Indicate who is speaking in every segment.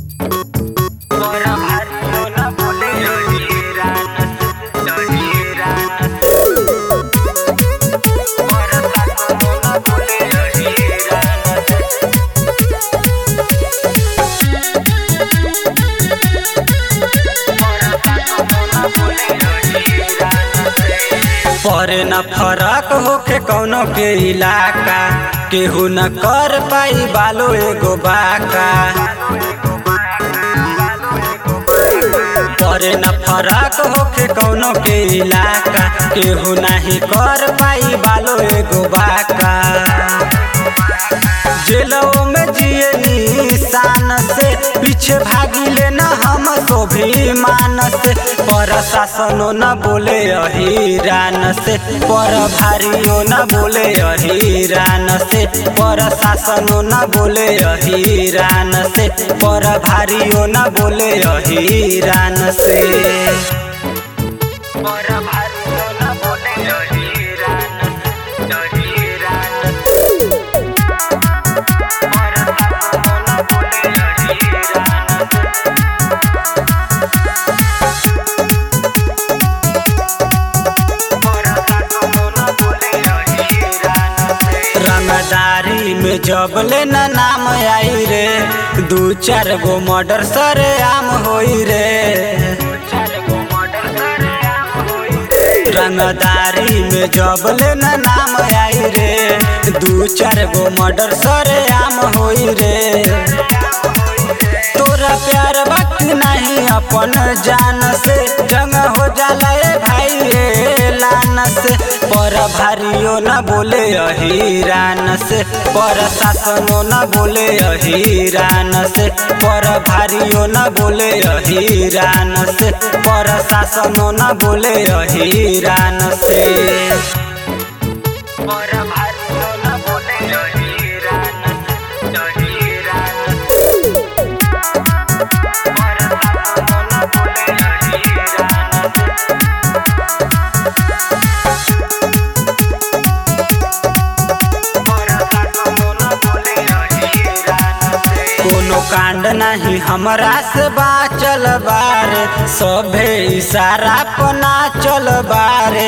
Speaker 1: परे न फरक होखे कौनो के इलाका केहू न कर पाई बालो एगो बाका परे न फरक होखे कौनो के इलाका केहू नाही कर पाई बालो एगो बाका जेलों में जिए निशान से पीछे भागिले न हम स्वाभिमान से पर शासनो न बोले अहिरान से पर भारियो न बोले अहिरान से पर शासनो न बोले अहिरान से पर भारियो न बोले अहिरान से पर भारियो न बोले अहिरान से अहिरान से रंगदारी में जब ले न नाम आई रे दू चार गो मर्डर सरे आम होई रे रंगदारी में जब ले न नाम आई रे दू चार गो मर्डर सरे आम होई रे तोरा प्यार वक्त नहीं अपन जान से जंग हो जाला ए भाई रे लान से पर भारियो न बोले अहिरान से पर शासनो न बोले अहिरान से पर भारियो न बोले अहिरान से पर शासनो न बोले अहिरान से पर भारियो न बोले अहिरान से अहिरान से कोनो कांड नहीं हमरा से बाचल बारे सभे इशारा पना चल बारे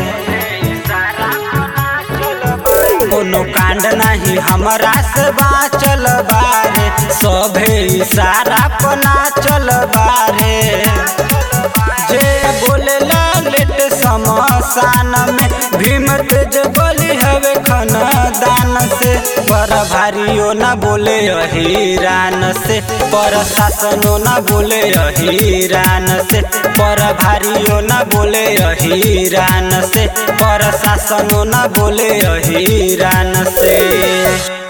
Speaker 1: कोनो कांड नहीं हमरा से बाचल बारे सभे इशारा पना चल बारे जे बोले लेट समसान में भीम तेज बोली हवे दान से पर भारियो न बोले अहिरान से पर शासनो न बोले अहिरान से पर भारियो न बोले अहिरान से पर शासनो न बोले अहिरान से